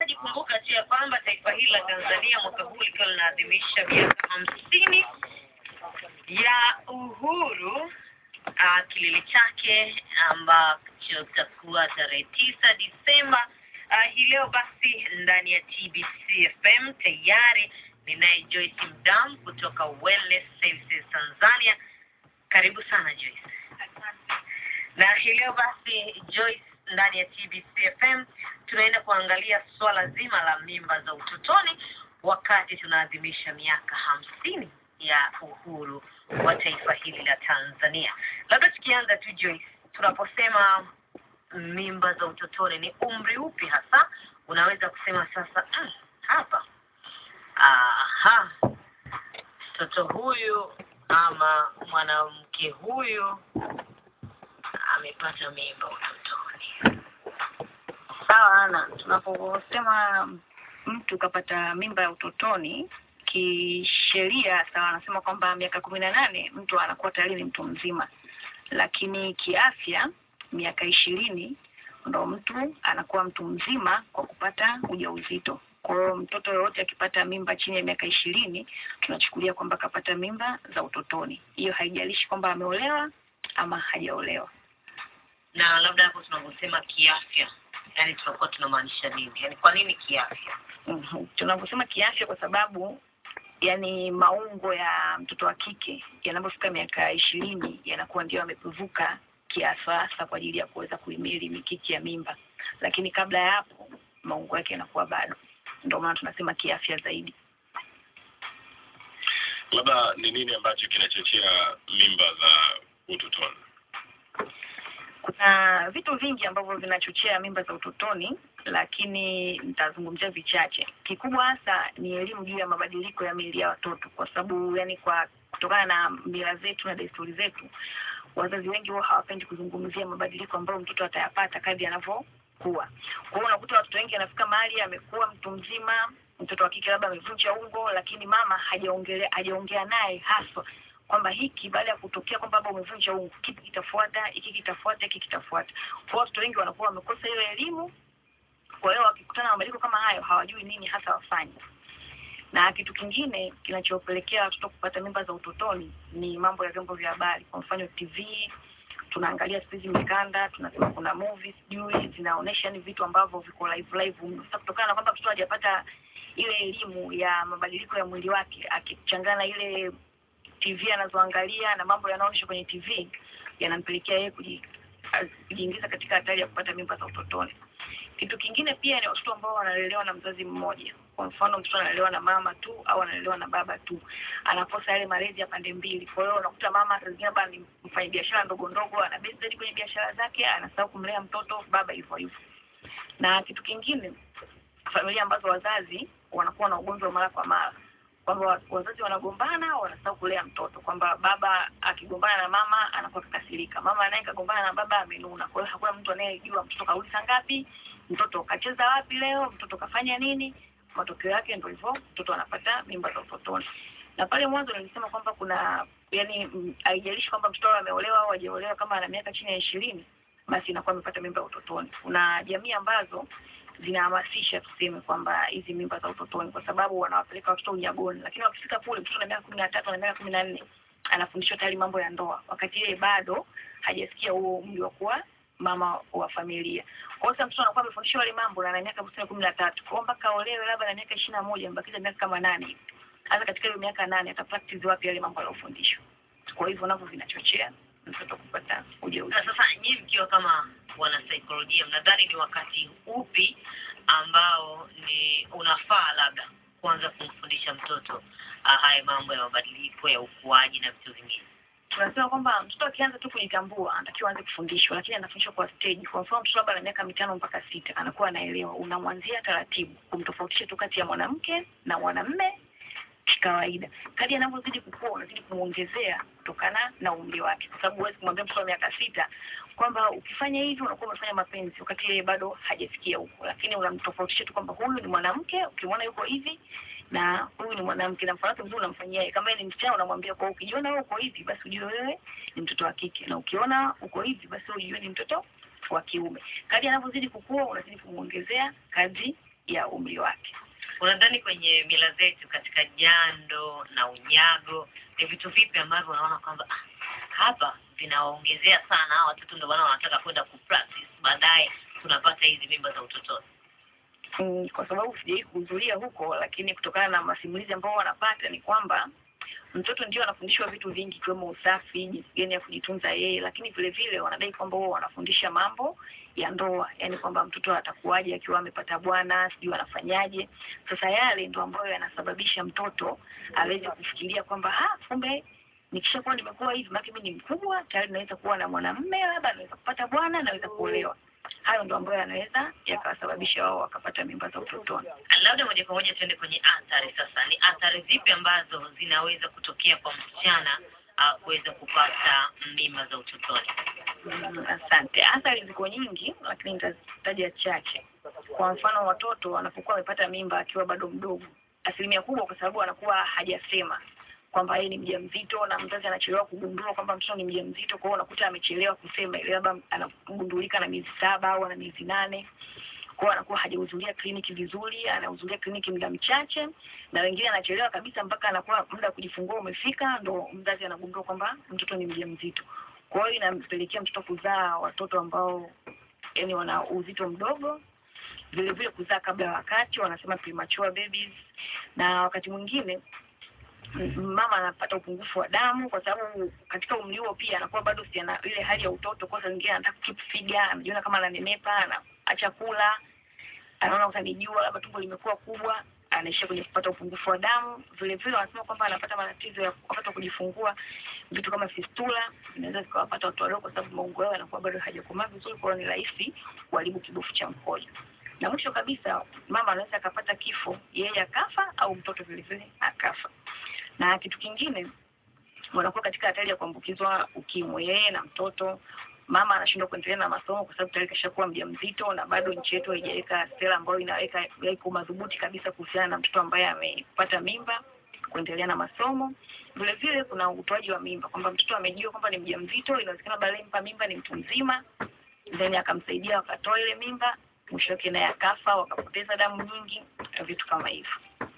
msikilizaji, kumbuka tu ya kwamba taifa hili la Tanzania mwaka huu likiwa linaadhimisha miaka hamsini ya uhuru uh, kilele chake ambacho kitakuwa tarehe tisa Disemba. Uh, hii leo basi ndani ya TBC FM tayari ninaye Joyce Mdam kutoka Wellness Services Tanzania. Karibu sana Joyce. Na hii leo basi Joyce, ndani ya TBC FM tunaenda kuangalia swala zima la mimba za utotoni wakati tunaadhimisha miaka hamsini ya uhuru wa taifa hili la Tanzania. Labda tukianza tu Joyce, tunaposema mimba za utotoni ni umri upi hasa unaweza kusema sasa, mm, hapa aha, mtoto huyu ama mwanamke huyu amepata mimba utotoni. Sawa Ana, tunaposema mtu kapata mimba ya utotoni kisheria, sawa, anasema kwamba miaka kumi na nane mtu anakuwa tayari ni mtu mzima, lakini kiafya miaka ishirini ndo mtu anakuwa mtu mzima kwa kupata ujauzito. Kwa hiyo mtoto yoyote akipata mimba chini ya miaka ishirini tunachukulia kwamba kapata mimba za utotoni. Hiyo haijalishi kwamba ameolewa ama hajaolewa. Na labda hapo tunaposema kiafya, yani tunakuwa tunamaanisha nini? Yani kwa nini kiafya? Mhm. Tunavyosema kiafya, kwa sababu yani maungo ya mtoto wa kike yanapofika miaka ishirini yanakuwa ndio yamepevuka kiasasa kwa ajili ya kuweza kuhimili mikiki ya mimba, lakini kabla ya hapo maungo yake yanakuwa bado. Ndio maana tunasema kiafya zaidi. labda ni nini ambacho kinachochea mimba za utotoni? Kuna vitu vingi ambavyo vinachochea mimba za utotoni, lakini nitazungumzia vichache. Kikubwa hasa ni elimu juu ya mabadiliko ya miili ya watoto, kwa sababu yani, kwa kutokana na mila zetu na desturi zetu, wazazi wengi huwa hawapendi kuzungumzia mabadiliko ambayo mtoto atayapata kadri anavyokuwa. Kwa hiyo unakuta watoto wengi anafika mahali amekuwa mtu mzima, mtoto wa kike labda amevunja ungo, lakini mama hajaongelea hajaongea naye haswa kwamba hiki baada ya kutokea kwamba baba umevunja ungo, kipi kitafuata, hiki kitafuata, hiki kitafuata. Kwa hiyo watoto wengi wanakuwa wamekosa hiyo elimu, kwa hiyo wakikutana na mabadiliko kama hayo hawajui nini hasa wafanye. Na kitu kingine kinachopelekea watoto kupata mimba za utotoni ni mambo ya vyombo vya habari, kwa mfano TV tunaangalia siku hizi mikanda, tunasema kuna movies sijui zinaonyesha ni vitu ambavyo viko live live. Sasa kutokana na kwamba mtoto hajapata ile elimu ya mabadiliko ya mwili wake, akichangana ile TV anazoangalia na mambo yanayoonyeshwa kwenye TV yanampelekea yeye kuji- kujiingiza katika hatari ya kupata mimba za utotoni. Kitu kingine pia ni watoto ambao wanalelewa na mzazi mmoja. Kwa mfano, mtoto analelewa na mama tu au analelewa na baba tu, anakosa yale malezi ya pande mbili. Kwa hiyo unakuta mama saa zingine labda ni mfanya biashara ndogo ndogo, ana base zaidi kwenye biashara zake, anasahau kumlea mtoto, baba hivyo hivyo. Na kitu kingine, familia ambazo wazazi wanakuwa na ugonjwa wa mara kwa mara kwamba wazazi wanagombana, wanasahau kulea mtoto, kwamba baba akigombana na mama anakuwa kakasirika, mama naye kagombana na baba amenuna. Kwa hiyo hakuna mtu anayejua mtoto karudi saa ngapi, mtoto kacheza wapi leo, mtoto kafanya nini. Matokeo yake ndio hivyo, mtoto anapata mimba za utotoni. Na pale mwanzo nilisema kwamba kuna yani, mm, haijalishi kwamba mtoto awe ameolewa au hajaolewa, kama ana miaka chini ya ishirini, basi inakuwa amepata mimba ya utotoni. Kuna jamii ambazo zinahamasisha tuseme kwamba hizi mimba za utotoni, kwa sababu wanawapeleka watoto unyagoni, lakini wakifika kule mtoto na miaka kumi na tatu na miaka kumi na nne anafundishwa tayari mambo ya ndoa, wakati yeye bado hajasikia huo umri wa kuwa mama wa familia. Kwa hiyo sasa mtoto anakuwa amefundishwa yale mambo na ana miaka tuseme kumi na tatu kwa hiyo mpaka aolewe labda na miaka ishirini na moja mbakiza miaka kama nane hivi. Hasa katika hiyo miaka nane ata practice wapi yale mambo aliyofundishwa? Kwa hivyo navyo vinachochea mtoto kupata ujauzito. Na sasa nyinyi mkiwa kama wanasaikolojia, mnadhani ni wakati upi ambao ni unafaa labda kuanza kumfundisha mtoto ah, haya mambo ya mabadiliko ya ukuaji na vitu vingine? tunasema kwamba mtoto akianza tu kujitambua anatakiwa aanze kufundishwa, lakini anafundishwa kwa stage. Kwa mfano mtoto labda ana miaka mitano mpaka sita anakuwa anaelewa, unamwanzia taratibu kumtofautisha tu kati ya mwanamke na mwanamme kikawaida. Kadri anavyozidi kukua, unazidi kumwongezea kutokana na umri wake, kwa sababu huwezi kumwambia mtoto wa miaka sita kwamba ukifanya hivi unakuwa umefanya mapenzi, wakati yeye bado hajafikia huko, lakini unamtofautisha tu kwamba huyu ni mwanamke, ukimwona yuko hivi na huyu ni mwanamke, na mfano wake mzuri unamfanyia yeye. Kama yeye ni msichana, unamwambia kwa ukijiona wewe uko hivi, basi ujue wewe ni mtoto wa kike, na ukiona uko hivi, basi wewe ujue ni mtoto wa kiume. Kadri anavyozidi kukua, unazidi kumwongezea kadri ya umri wake. unadhani kwenye mila zetu katika jando na unyago ni vitu vipi ambavyo unaona kwamba ah, hapa vinawaongezea sana hawa watoto ndio maana wanataka kwenda kupractice baadaye tunapata hizi mimba za utotoni Mm, kwa sababu sijawahi kuhudhuria huko, lakini kutokana na masimulizi ambao wanapata ni kwamba mtoto ndio anafundishwa vitu vingi ikiwemo usafi, jinsi gani ya kujitunza yeye, lakini vile vile wanadai kwamba wao wanafundisha mambo ya ndoa, yaani kwamba mtoto atakuwaje akiwa amepata bwana, sijui anafanyaje. Sasa yale ndio ambayo yanasababisha mtoto aweze kufikiria kwamba ah, kumbe nikishakuwa nimekuwa hivi, maana mimi ni mkubwa tayari, naweza kuwa na mwanamume, labda naweza kupata bwana, naweza kuolewa. Hayo ndio ambayo yanaweza yakawasababisha wao wakapata mimba za utotoni. labda moja kwa moja tuende kwenye athari sasa ni athari zipi ambazo zinaweza kutokea kwa msichana uh, kuweza kupata mimba za utotoni Mm, Asante. Athari ziko nyingi, lakini nitazitaja chache. Kwa mfano, watoto wanapokuwa wamepata mimba akiwa bado mdogo, asilimia kubwa, kwa sababu anakuwa hajasema kwamba yeye ni mjamzito, na mzazi anachelewa kugundua kwamba mtoto ni mjamzito. Kwa hiyo unakuta amechelewa kusema, ile labda anagundulika na miezi saba au ana miezi nane kwa hiyo anakuwa hajahudhuria kliniki vizuri, anahudhuria kliniki muda mchache, na wengine anachelewa kabisa mpaka anakuwa muda wa kujifungua umefika, ndo mzazi anagundua kwamba mtoto ni mjamzito. Kwa hiyo inampelekea mtoto kuzaa watoto ambao yani wana uzito mdogo, vile vile kuzaa kabla ya wakati, wanasema premature babies, na wakati mwingine m- mama anapata upungufu wa damu kwa sababu katika umri huo pia anakuwa bado si ana ile hali ya utoto. Kwa sababu nyingine anataka keep figure, anajiona kama ananenepa, anaacha kula, anaona utanijua, labda tumbo limekuwa kubwa, anaishia kwenye kupata upungufu wa damu. Vile vile wanasema kwamba anapata matatizo ya wakati wa kujifungua, vitu kama fistula vinaweza vikawapata watu wadogo, kwa sababu maungo yao yanakuwa bado hajakomaa vizuri, kwa hiyo ni rahisi kuharibu kibofu cha mkojo. Na mwisho kabisa, mama anaweza akapata kifo, yeye akafa au mtoto vile vile akafa. Na kitu kingine, wanakuwa katika hatari ya kuambukizwa ukimwi, yeye na mtoto. Mama anashindwa kuendelea na masomo kwa sababu tayari kashakuwa mjamzito, na bado nchi yetu haijaweka sera ambayo inaweka iko madhubuti kabisa kuhusiana na mtoto ambaye amepata mimba kuendelea na masomo. Vile vile kuna utoaji wa mimba, kwamba mtoto amejua kwamba ni mjamzito, inawezekana baadaye mpa mimba ni mtu mzima, then akamsaidia wakatoa ile mimba, mwisho wake naye akafa, wakapoteza damu nyingi, vitu kama hivyo.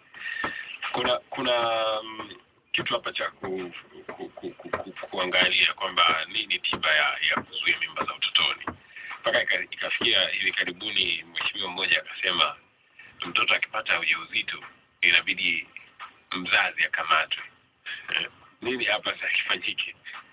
kuna kuna mm, kitu hapa cha ku, ku, ku, ku, ku, kuangalia kwamba nini tiba ya, ya kuzuia mimba za utotoni mpaka ika- ikafikia hivi karibuni mheshimiwa mmoja akasema mtoto akipata ujauzito inabidi mzazi akamatwe Eh, nini hapa sasa kifanyike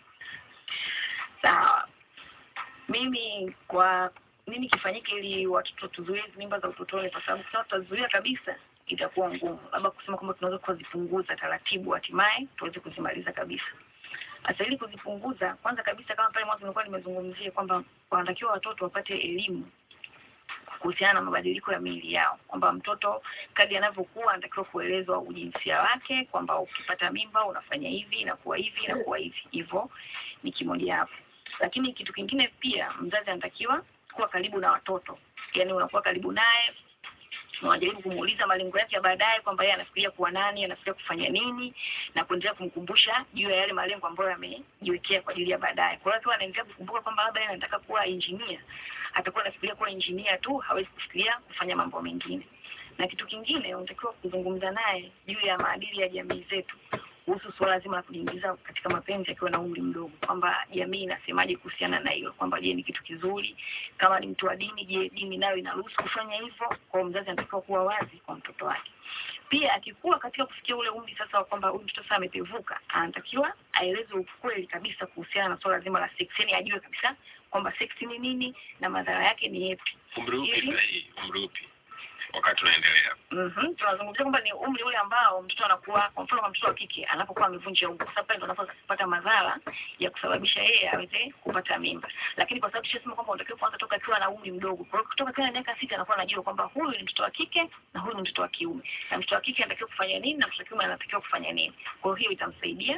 Sawa, mimi kwa nini kifanyike ili watoto tuzuie hizi mimba za utotoni? Kwa sababu kama tutazuia kabisa itakuwa ngumu, labda kusema kwamba tunaweza kuzipunguza taratibu, hatimaye tuweze kuzimaliza kabisa. Sasa ili kuzipunguza, kwanza kabisa, kama pale mwanzo nilikuwa nimezungumzia kwamba wanatakiwa watoto wapate elimu kuhusiana na mabadiliko ya miili yao, kwamba mtoto kadri anavyokuwa anatakiwa kuelezwa ujinsia wake, kwamba ukipata mimba unafanya hivi, inakuwa hivi, inakuwa hivi. Hivyo ni kimoja hapo, lakini kitu kingine pia, mzazi anatakiwa kuwa karibu na watoto, yaani unakuwa karibu naye unajaribu kumuuliza malengo yake ya baadaye, kwamba yeye anafikiria kuwa nani, anafikiria kufanya nini, na kuendelea kumkumbusha juu ya yale malengo ambayo amejiwekea kwa ajili ya baadaye. Kwa hiyo akiwa anaendelea kukumbuka kwamba labda yeye anataka kuwa engineer, atakuwa anafikiria kuwa engineer tu, hawezi kufikiria kufanya mambo mengine. Na kitu kingine, unatakiwa kuzungumza naye juu ya maadili ya jamii zetu kuhusu suala zima la kujiingiza katika mapenzi akiwa na umri mdogo, kwamba jamii inasemaje kuhusiana na hilo, kwamba je, ni kitu kizuri? Kama ni mtu wa dini, je, dini nayo inaruhusu kufanya hivyo? Kwa hiyo mzazi anatakiwa kuwa wazi kwa mtoto wake. Pia akikuwa katika kufikia ule umri sasa wa kwamba huyu mtoto sasa amepevuka, anatakiwa aelezwe ukweli kabisa kuhusiana na suala zima la sex, yani ajue kabisa kwamba sex ni nini na madhara yake ni yepi. umri upi Hivi? sahihi umri upi wakati unaendelea Mhm. Tunazungumzia kwamba ni umri ule ambao mtoto anakuwa, kwa mfano kwa mtoto wa kike anapokuwa amevunja ungo, sasa pale ndo anapopata madhara ya kusababisha yeye aweze kupata mimba. Lakini kwa sababu tushasema kwamba unatakiwa kuanza toka akiwa na umri mdogo, kwa hiyo kutoka akiwa na miaka sita anakuwa anajua kwamba huyu ni mtoto wa kike na huyu ni mtoto wa kiume, na mtoto wa kike anatakiwa kufanya nini na mtoto wa kiume anatakiwa kufanya nini. Kwa hiyo hiyo itamsaidia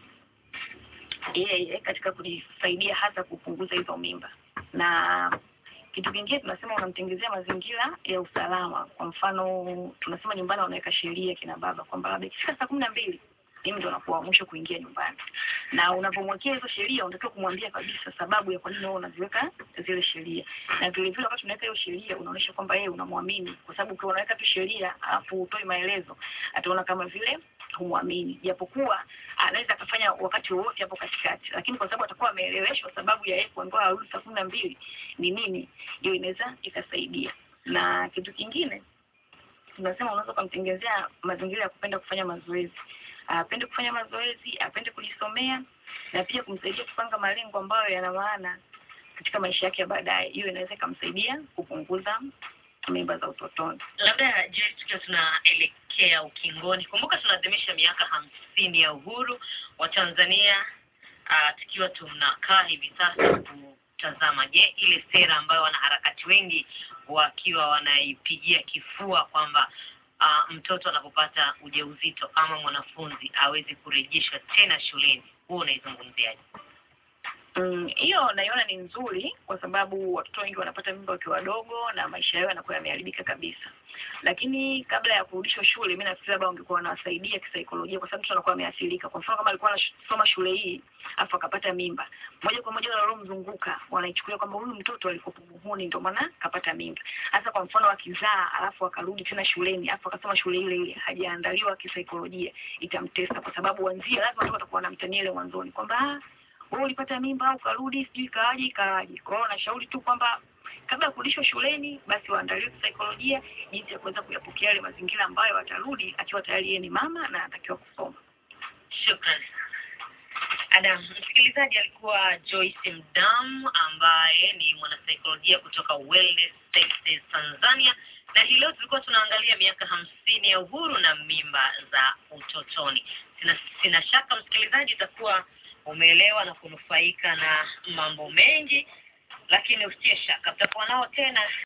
yeye katika kujisaidia hasa kupunguza hizo mimba na kitu kingine tunasema unamtengezea mazingira ya usalama. Kwa mfano tunasema nyumbani wanaweka sheria kina baba kwamba labda ikifika saa kumi na mbili mimi ndo nakuwa wa mwisho kuingia nyumbani. Na unapomwekea hizo sheria, unatakiwa kumwambia kabisa sababu ya kwa nini wewe unaziweka zile sheria, na vile vile wakati unaweka hiyo sheria unaonyesha kwamba yeye unamwamini, kwa sababu ukiwa unaweka tu sheria alafu utoi maelezo, ataona kama vile humwamini, japokuwa anaweza akafanya wakati wowote hapo katikati, lakini kwa sababu atakuwa ameeleweshwa sababu ya yeye kuambiwa arudi saa kumi na mbili ni nini, hiyo inaweza ikasaidia. Na kitu kingine tunasema unaweza ukamtengenezea mazingira ya kupenda kufanya mazoezi, apende kufanya mazoezi, apende kujisomea na pia kumsaidia kupanga malengo ambayo yana maana katika maisha yake ya baadaye. Hiyo inaweza ikamsaidia kupunguza mimba za utotoni. labda je tukiwa tunaelekea ukingoni kumbuka tunaadhimisha miaka hamsini ya uhuru wa tanzania uh, tukiwa tunakaa hivi sasa kutazama je ile sera ambayo wanaharakati wengi wakiwa wanaipigia kifua kwamba uh, mtoto anapopata ujauzito ama mwanafunzi awezi kurejeshwa tena shuleni huo unaizungumziaje Mm, hiyo naiona ni nzuri kwa sababu watoto wengi wanapata mimba wakiwa wadogo na maisha yao yanakuwa yameharibika kabisa. Lakini kabla ya kurudishwa shule, mimi nafikiri labda wangekuwa wanawasaidia kisaikolojia, kwa sababu mtu anakuwa ameathirika. Kwa mfano kama alikuwa anasoma shule hii afu akapata mimba, moja kwa moja wale waliomzunguka wanaichukulia kwamba huyu mtoto alikuwa muhuni, ndio maana kapata mimba. Hasa kwa mfano akizaa alafu akarudi tena shuleni afu akasoma shule ile ile, hajaandaliwa kisaikolojia, itamtesa kwa sababu wanzia lazima watu watakuwa wanamtania ile mwanzoni kwamba ah, wewe ulipata mimba au ukarudi sijui ikaaje ikaaje. Kwa hiyo nashauri tu kwamba kabla ya kurudishwa shuleni, basi waandaliwe kisaikolojia jinsi ya kuweza kuyapokea yale mazingira ambayo atarudi akiwa tayari yeye ni mama na anatakiwa kusoma. Shukran. Adam, msikilizaji alikuwa Joyce Mdam ambaye ni mwanasaikolojia kutoka Wellness Services Tanzania, na hii leo tulikuwa tunaangalia miaka hamsini ya uhuru na mimba za utotoni. Sina, sina shaka msikilizaji utakuwa umeelewa na kunufaika na mambo mengi, lakini usitie shaka, tutakuwa nao tena